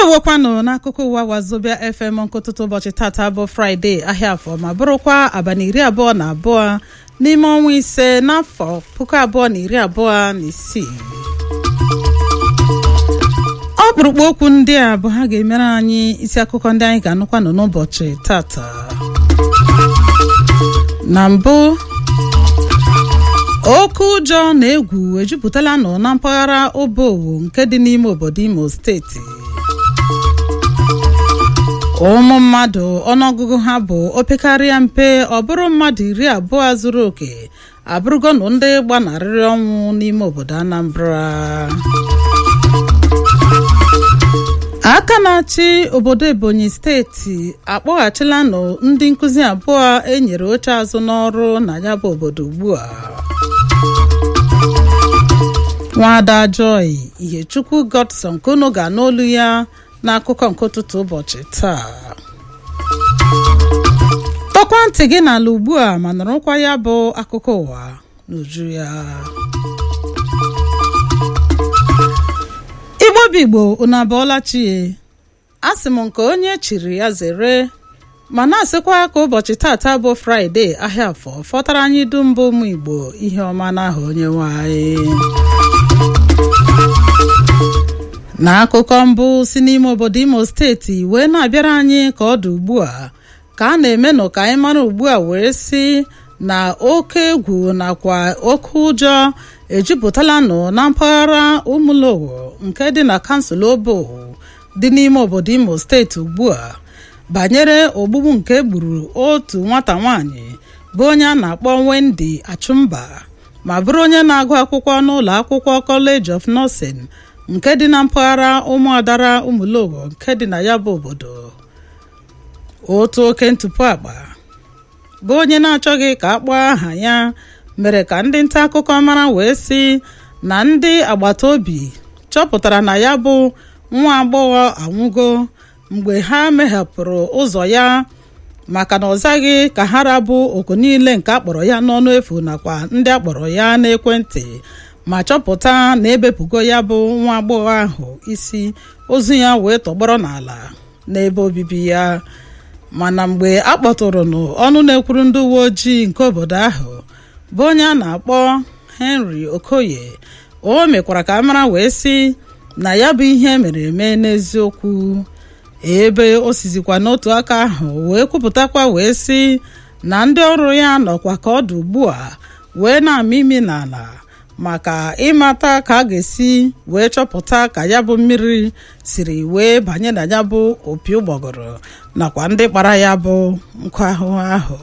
ndewokwanụ n'akụkọ ụwa wazobia fm nkụtụtụ ụbọchị tata bụ fraịde ahịa afọ ma bụrụkwa abalị iri abụọ na abụọ n'ime ọnwa ise n'afọ puku abụọ na iri abụọ na isii ọkpụrụkpụ okwu ndị a bụ ha ga-emere anyị isi akụkọ ndị anyị ga-anụkwanụ n'ụbọchị tata na mbụ oke ụjọ na egwu ejupụtala nọ na mpaghara obowo nke dị n'ime obodo imo steeti ụmụ mmadụ ọnụọgụgụ ha bụ opekarịa mpe ọ bụrụ mmadụ iri abụọ zuru oke abụrụgonụ ndị gbanarịrị ọnwụ n'ime obodo anambra aka na-achị obodo ebonyi steeti akpọghachila nụ ndị nkụzi abụọ enyere oche azụ n'ọrụ na ya bụ obodo ugbu a nwada joy ihechukwu godson kunu ga n'olu ya n'akụkọ nke ụtụtụ ụbọchị taa tọkwa ntị gị n'ala ugbu a ma nọrọkwa ya bụ akụkọ ụwa n'uju ya igbo bụ igbo unu abụọla chie asị m nke onye chiri ya zere ma na-asịkwa ka ụbọchị tata bụ fraịde ahịa afọ fọtara anyị dum bụ ụmụ igbo ihe ọma n'aha onye nwanyị n'akụkọ mbụ si n'ime obodo imo steeti wee na-abịara anyị ka ọ dị ugbu a ka a na-eme nụ ka anyị mara ugbu a wee si na oke egwu nakwa oke ụjọ ejupụtala nụ na mpaghara ụmụlowo nke dị na kansụl obowo dị n'ime obodo imo steeti ugbu a banyere ogbugbu nke gburu otu nwata nwanyị bụ onye a na-akpọ Wendy Achụmba ma bụrụ onye na-agụ akwụkwọ n'ụlọ akwụkwọ College of Nursing nke dị na mpaghara ụmụadara ụmụlogo nke dị na ya bụ obodo otu oke ntụpụ akpa bụ onye na-achọghị ka a kpọọ aha ya mere ka ndị nta akụkọ mara wee sị na ndị agbata obi chọpụtara na ya bụ nwa agbọghọ anwụgo mgbe ha meghepụrụ ụzọ ya maka na ọ zaghị ka ha rabụ oku niile nke akpọrọ ya n'ọnụ efu nakwa ndị akpọrọ ya n'ekwentị ma chọpụta na ebepụgo ya bụ nwa agbọghọ ahụ isi ozu ya wee tọgbọrọ n'ala n'ebe obibi ya mana mgbe a kpọtụrụ n'ọnụ na-ekwuru ndị uwe ojii nke obodo ahụ bụ onye a na-akpọ Henry Okoye o mekwara ka a mara wee sị na ya bụ ihe mere eme n'eziokwu ebe o sizikwa n'otu aka ahụ wee kwupụtakwa wee sị na ndị ọrụ ya nọkwa ka ọ dị ugbu a wee na-ama imi n'ala maka ịmata ka a ga-esi wee chọpụta ka ya bụ mmiri siri wee banye na ya bụ opi ụgbọgọrọ nakwa ndị kpara ya bụ nkụ ahụhụ ahụ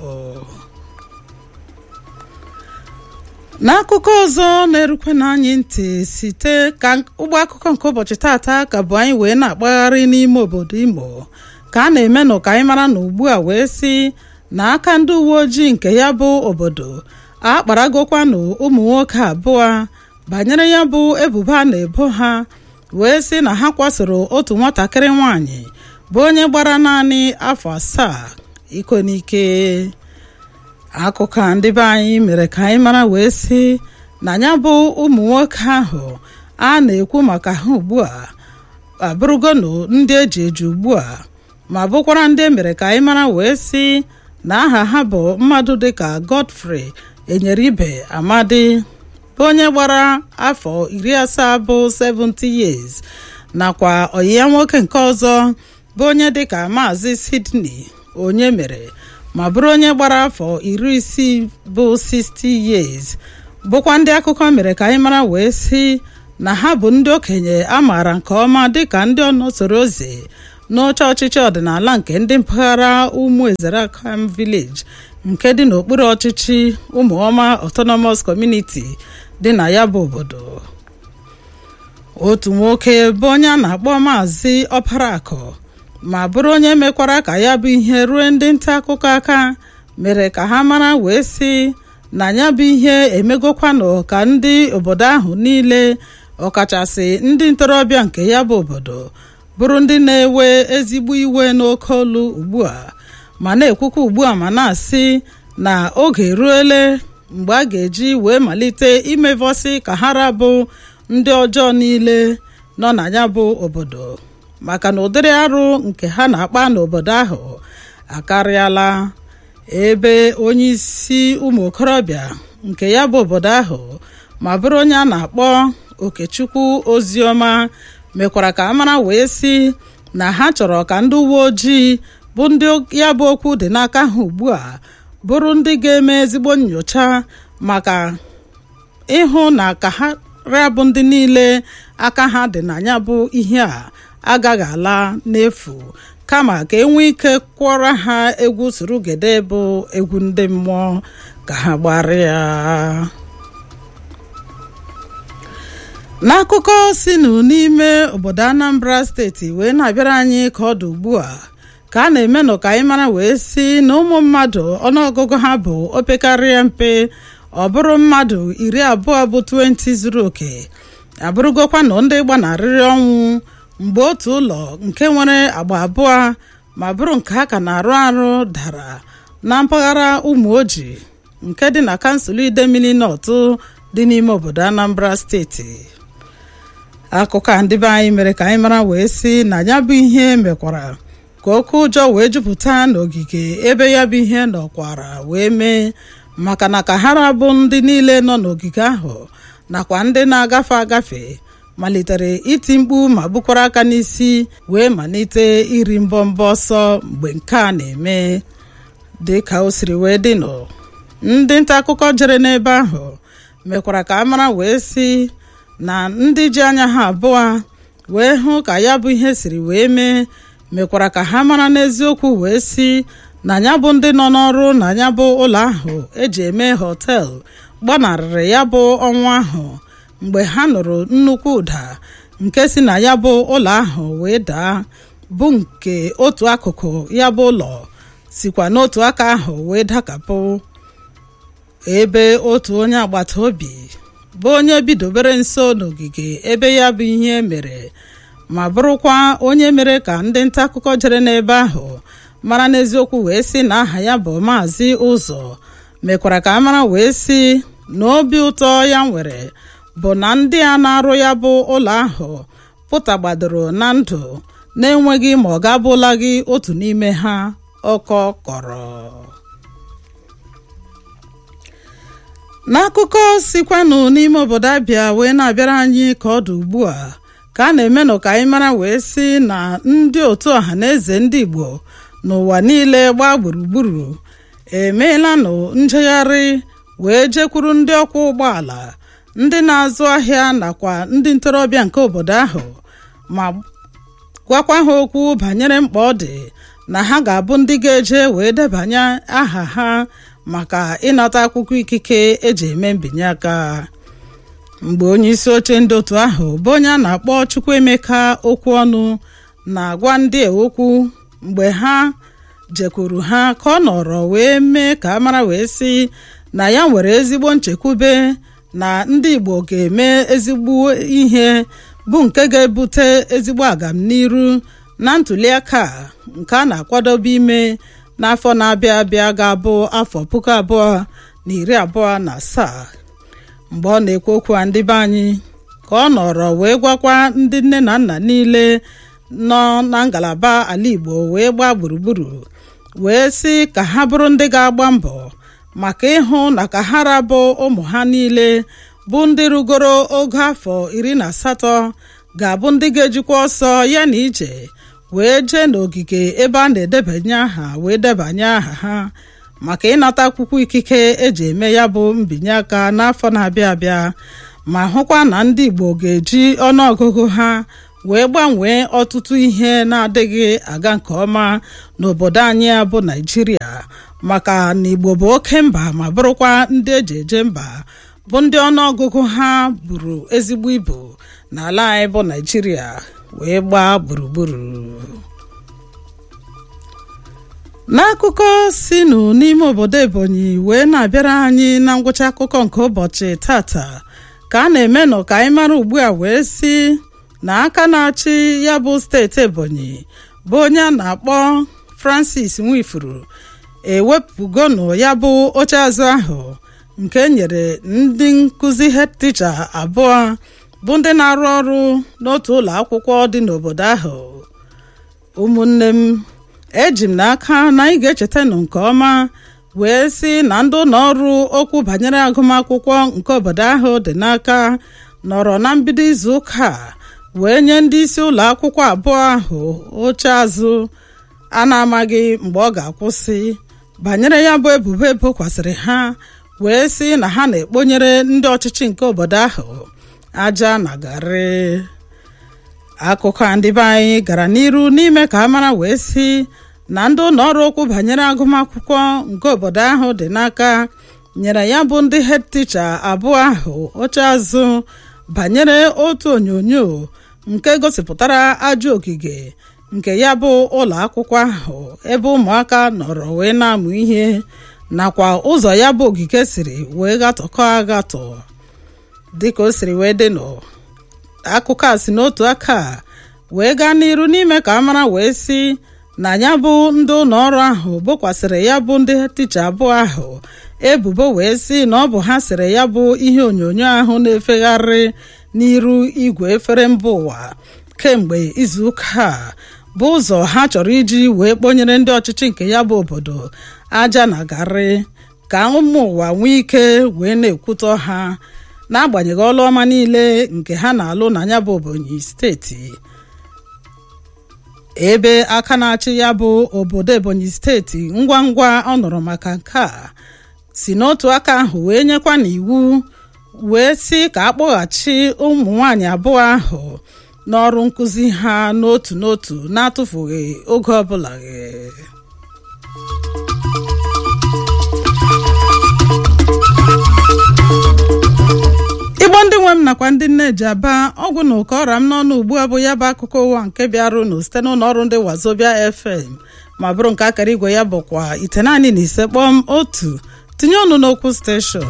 n'akụkọ ọzọ na-erukwe n'anyị ntị site ka ụgbọ akụkọ nke ụbọchị tata ka bụ anyị wee na-akpagharị n'ime obodo imo ka a na-eme nụ ka anyị mara na ugbu a wee sị na aka ndị uwe ojii nke ya bụ obodo akparagokwanụ ụmụ nwoke abụọ banyere ya bụ ebubo a na-ebo ha wee sị na ha kwasoro otu nwatakịrị nwanyị bụ onye gbara naanị afọ asaa iko n'ike akụkọ a ndị be anyị mere ka anyị mara wee sị na ya bụ ụmụ nwoke ahụ a na-ekwu maka ha ugbu a abụrụgonụ ndị eji eji ugbu a ma bụkwara ndị emere ka anyị mara wee sị na aha ha bụ mmadụ dịka Godfrey enyere ibe amadi bụ onye gbara afọ iri asaa bụ 70 years nakwa ọyị ya nwoke nke ọzọ bụ onye dịka maazị Sydney onye mere ma bụrụ onye gbara afọ iri isii bụ 60 years bụkwa ndị akụkọ mere ka anyị mara wee sị na ha bụ ndị okenye a maara nke ọma dịka ndị ọnọsoro ozi n'oche ọchịchị ọdịnala nke ndị mpaghara ụmụ Ezerakam village nke dị n'okpuru ọchịchị ụmụọma autonomous community dị na ya bụ obodo otu nwoke bụ onye a na-akpọ maazị ọparakụ ma bụrụ onye mekwara ka ya bụ ihe ruo ndị nta akụkọ aka mere ka ha mara wee sị na ya bụ ihe emegokwanụ ka ndị obodo ahụ niile ọkachasị ndị ntorobịa nke ya bụ obodo bụrụ ndị na-ewe ezigbo iwe n'oke olu ugbu a ma na-ekwukwa ugbu a ma na-asị na oge eruole mgbe a ga-eji wee malite imevọsị ka ha rabụ ndị ọjọọ niile nọ na ya bụ obodo maka na ụdịrị arụ nke ha na-akpa n'obodo ahụ akarịala ebe onye isi ụmụ okorobịa nke ya bụ obodo ahụ ma bụrụ onye a na-akpọ okechukwu oziọma mekwara ka amara wee sị na ha chọrọ ka ndị uwe ojii bụ ndị ya bụ okwu dị n'aka ha ugbu a bụrụ ndị ga-eme ezigbo nyocha maka ịhụ na ka ha rabụ ndị niile aka ha dị na ya bụ ihe a agaghị ala n'efu kama ka enwee ike kwọrọ ha egwu surugede bụ egwu ndị mmụọ ka ha gbara ya n'akụkọ sinụ n'ime obodo anambra steeti wee na-abịara anyị ka ọ dị ugbu a ka a na-eme nọ ka anyị mara wee si na ụmụ mmadụ ọnụọgụgụ ha bụ opekarịa mpe ọ bụrụ mmadụ iri abụọ bụ 20 zuru oke abụrụgokwa na ndị gbanarịrị ọnwụ mgbe otu ụlọ nke nwere agba abụọ ma bụrụ nke a ka na-arụ arụ dara na mpaghara ụmụ oji nke dị na kansụl idemili nọtụ dị n'ime obodo anambra steeti akụkọ a ndị be anyị mere ka anyị mara wee sị na ya bụ ihe mekwara ka oke ụjọ wee jupụta n'ogige ebe ya bụ ihe nọkwara wee mee maka na ka hara bụ ndị niile nọ n'ogige ahụ nakwa ndị na-agafe agafe malitere iti mkpu ma bukwara aka n'isi wee malite iri mbọmbọ ọsọ mgbe nke a na-eme dị ka o siri wee dịnụ ndị nta akụkọ jere n'ebe ahụ mekwara ka a mara wee sị na ndị ji anya ha abụọ wee hụ ka ya bụ ihe siri wee mee mekwara ka ha mara n'eziokwu wee sị na ya bụ ndị nọ n'ọrụ na ya bụ ụlọ ahụ eji eme họtel gbanarịrị ya bụ ọnwa ahụ mgbe ha nụrụ nnukwu ụda nke si na ya bụ ụlọ ahụ wee daa bụ nke otu akụkụ ya bụ ụlọ sikwa n'otu aka ahụ wee dakapụ ebe otu onye agbata obi bụ onye bidobere nso n'ogige ebe ya bụ ihe mere ma bụrụkwa onye mere ka ndị nta akụkọ jere n'ebe ahụ mara n'eziokwu wee sị na aha ya bụ maazị ụzọ mekwara ka a mara wee sị na obi ụtọ ya nwere bụ na ndị a na-arụ ya bụ ụlọ ahụ pụtagbadoro na ndụ na-enweghị ma ọ ga-abụla gị otu n'ime ha ọkọ kọrọ n'akụkọ sikwanụ n'ime obodo abịa wee na-abịara anyị ka ọ dị ugbu a ka a na-eme nọ ka anyị mara wee sị na ndị otu ọha na eze ndị igbo n'ụwa niile gbaa gburugburu emeelanụ njegharị wee jekwuru ndị ọkwọ ụgbọala ndị na-azụ ahịa nakwa ndị ntorobịa nke obodo ahụ ma gwakwa ha okwu banyere mkpa ọ dị na ha ga-abụ ndị ga-eje wee debanye aha ha maka ịnata akwụkwọ ikike eji eme mbinye aka mgbe onye isi oche ndị otu ahụ bụ onye a na-akpọ Chukwuemeka okwu ọnụ na-agwa ndị okwu mgbe ha jekwuru ha ka ọ nọrọ wee mee ka a mara wee sị na ya nwere ezigbo nchekwube na ndị Igbo ga-eme ezigbo ihe bụ nke ga-ebute ezigbo agamniru na ntụliaka nke a na-akwadobe ime n'afọ na-abịa abịa ga-abụ afọ puku abụọ na iri abụọ na asaa mgbe ọ na-ekwu okwu a ndị be anyị ka ọ nọrọ wee gwakwa ndị nne na nna niile nọ na ngalaba ala Igbo wee gbaa gburugburu wee sị ka ha bụrụ ndị ga-agba mbọ maka ịhụ na ka ha rabụ ụmụ ha niile bụ ndị rugoro ogo afọ iri na asatọ ga-abụ ndị ga-ejikwa ọsọ ya na ije wee jee n'ogige ebe a na-edebanye aha wee debanye aha ha maka ịnata akwụkwọ ikike eji eme ya bụ mbinye aka n'afọ na-abịa abịa ma hụkwa na ndị Igbo ga-eji ọnụọgụgụ ha wee gbanwee ọtụtụ ihe na-adịghị aga nke ọma n'obodo anyị a bụ Naịjirịa maka na Igbo bụ oke mba ma bụrụkwa ndị eji eje mba bụ ndị ọnụọgụgụ ha buru ezigbo ibu n'ala anyị bụ Naịjirịa wee gbaa gburugburu n'akụkọ sinụ n'ime obodo Ebonyi wee na-abịara anyị na ngwụcha akụkọ nke ụbọchị tata ka a na-eme nọ ka anyị mara ugbu a wee si na aka na-achị ya bụ steeti Ebonyi bụ onye a na-akpọ Francis Nwifuru ewepụgonụ ya bụ oche azụ ahụ nke nyere ndị nkụzi head teacher abụọ bụ ndị na-arụ ọrụ n'otu ụlọ akwụkwọ dị n'obodo ahụ ụmụnne m eji m n'aka na anyị ga-echetanụ nke ọma wee sị na ndị ụlọ ọrụ okwu banyere agụmakwụkwọ nke obodo ahụ dị n'aka nọrọ na mbido izu ụka wee nye ndị isi ụlọ akwụkwọ abụọ ahụ oche azụ a na-amaghị mgbe ọ ga-akwụsị banyere ya bụ ebubo ebokwasịrị ha wee sị na ha na-ekponyere ndị ọchịchị nke obodo ahụ aja na garị akụkọ ndị be anyị gara n'iru n'ime ka a mara wee sị na ndị ụlọ ọrụ okwu banyere agụmakwụkwọ nke obodo ahụ dị n'aka nyere ya bụ ndị hed ticha abụọ ahụ oche azụ banyere otu onyonyo nke gosipụtara ajọ ogige nke ya bụ ụlọ akwụkwọ ahụ ebe ụmụaka nọrọ wee na-amụ ihe nakwa ụzọ ya bụ ogige siri wee gatọkọ agatọ dịka o siri wee dị nọ akụkọ a si n'otu aka wee gaa n'iru n'ime ka a mara wee sị na ya bụ ndị ụlọ ọrụ ahụ bokwasịrị ya bụ ndị ticha abụọ ahụ ebubo wee sị na ọ bụ ha sịrị ya bụ ihe onyonyo ahụ na-efegharị n'iru igwe efere mba ụwa kemgbe izuụka a bụ ụzọ ha chọrọ iji wee kponyere ndị ọchịchị nke ya bụ obodo aja na garị ka ụmụ ụwa nwee ike wee na-ekwutọ ha n'agbanyeghị ọlụ ọma niile nke ha na-alụ na ya bụ Ebonyi steeti ebe aka na-achị ya bụ obodo Ebonyi steeti ngwa ngwa ọ nụrụ maka nke a si n'otu aka ahụ wee nyekwa n'iwu wee sị ka akpọghachi ụmụ nwanyị abụọ ahụ n'ọrụ nkụzi ha n'otu n'otu na-atụfughị oge ọbụla igbo ndị nwe m nakwa ndị nne ji aba ọgwụ na ụkọ ọra m n'ọnụ ugbu a bụ ya bụ akụkọ ụwa nke bịarụnụ site n'ụlọ ọrụ ndị wazobia fm ma bụrụ nke akara igwe ya bụkwa ite naanị na ise kpọm otu tinye ọnụ n'okwu steshọn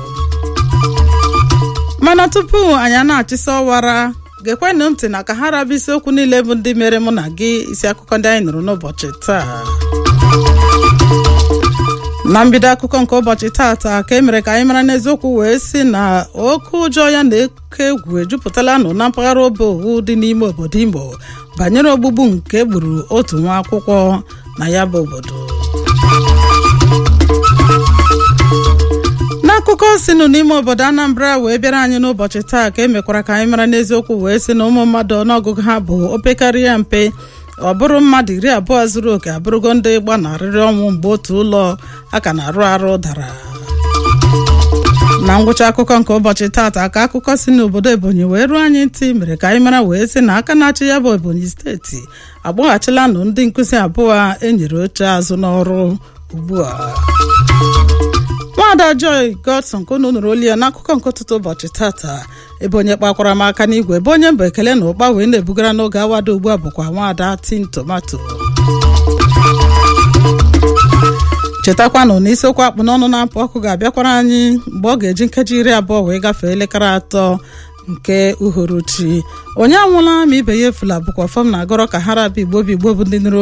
mana tupu anyị na-achịsa ọwara gekwenụ ntị na ka ha rabụ isiokwu niile bụ ndị mere mụ na gị isi akụkọ ndị anyị nụrụ n'ụbọchị taa na mbido akụkọ nke ụbọchị taata ka e mere ka anyị mara n'eziokwu wee sị na oke ụjọ ya na oke egwu ejupụtala nụ na mpaghara obe owu dị n'ime obodo Imo banyere ogbugbu nke gburu otu nwa akwụkwọ na ya bụ obodo n'akụkọ sinụ n'ime obodo Anambra wee bịara anyị n'ụbọchị taa ka e mekwara ka anyị mara n'eziokwu wee sị na ụmụ mmadụ ọnụọgụgụ ha bụ opekarịa mpe ọ bụrụ mmadụ iri abụọ zuru oke abụrụgo ndị gbanarịrị ọnwụ mgbe otu ụlọ a ka na-arụ arụ dara na ngwụcha akụkọ nke ụbọchị taata ka akụkọ si n'obodo Ebonyi wee ruo anyị ntị mere ka anyị mara wee sị na aka na-achị ya bụ Ebonyi steeti akpọghachila nụ ndị nkụzi abụọ enyere oche azụ n'ọrụ ugbu a nwaada Joy Godson ka unu nụrụ olu ya n'akụkọ nke ụtụtụ ụbọchị tata ebe onye kpakwara m aka n'igwe ebe onye mbụ ekele na ụkpa wee na-ebugara n'oge awado ugbu a bụkwa nwaada tin tomato chetakwanụ na isiokwu akpụ n'ọnụ na-apụ ọkụ ga-abịakwara anyị mgbe ọ ga-eji nkeji iri abụọ wee gafee elekere atọ nke uhuruchi onye anwụla ma ibe ya efula bụkwa fọm na agọrọ ka ha rabụ igbo bụ igbo bụ ndị nụrụ